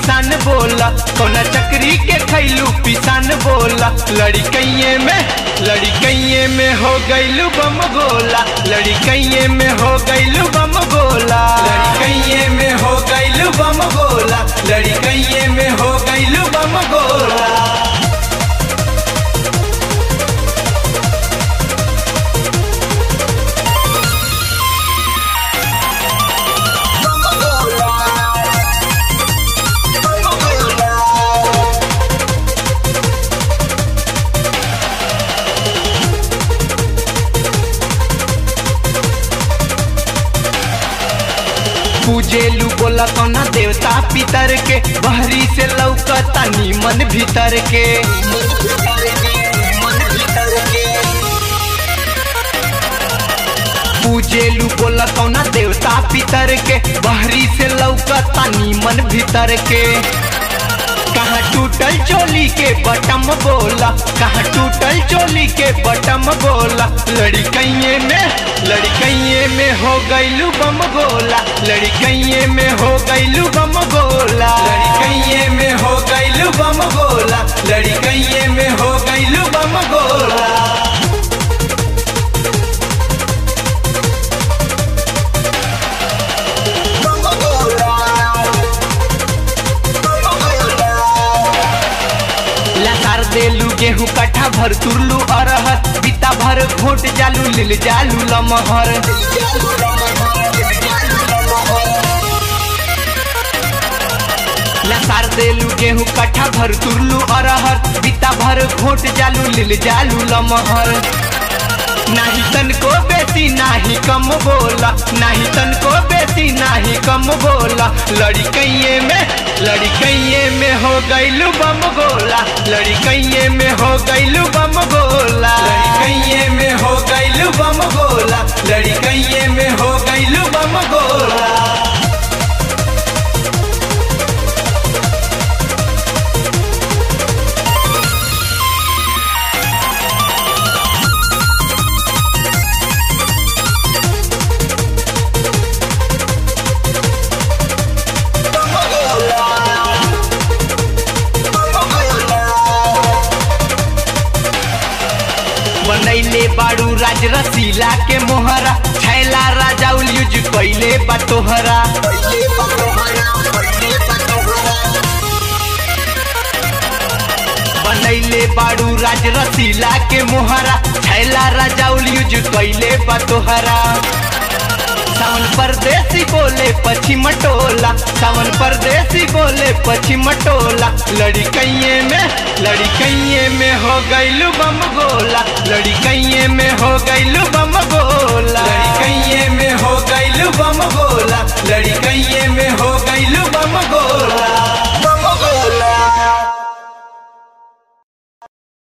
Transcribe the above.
पिसान बोला कौना चक्री के खैलू पिसान बोला लड़कइये में लड़कइये में हो गइलू बम गोला लड़कइये में हो गइलू बम गोला लड़कइये में हो गइलू बम गोला लड़कइये में हो गइलू बम गोला पूजेलू बोला कौना देवता पितर के बहरी से लौकता नीमन भीतर के पूजेलू बोला कौना देवता पितर के बहरी से लौकता नीमन भीतर के कहाँ टूटल चोली के बटम बोला कहाँ टूटल चोली के बटम बोला लड़कइये में लड़कइये में हो गइलू बम गोला लड़कइये में हो गइलू बम गोला लड़कइये में हो गइलू बम गोला लड़कइये में हो गइलू बम गोला लसार देलू गेहूं कट्ठा भर तुरलू अरहर बीता भर घोट जालू लिल जालू लमहर लसार देलू गेहूं कट्ठा भर तुरलू अरहर बीता भर घोट जालू लिल जालू लमहर नाही तन को बेसी नाही कम बोला नाही तन को बेसी नाही कम बोला लड़कइये में लड़कइये में हो गइलू बम गोला लड़कइये में हो गइलू बम गोला लड़कइये में हो गइलू बम गोला लड़कइये में हो गइलू बम गोला बनैले बाड़ू राज रसीला के मोहरा छैला राजा यूज कैले बटोहरा बनैले बाड़ू राज रसीला के मोहरा छैला राजा यूज कैले बटोहरा सावन परदेसी बोले पश्चिम टोला सावन परदेसी बोले पश्चिम टोला लड़कइये में लड़कइये में हो गइलू बम गोला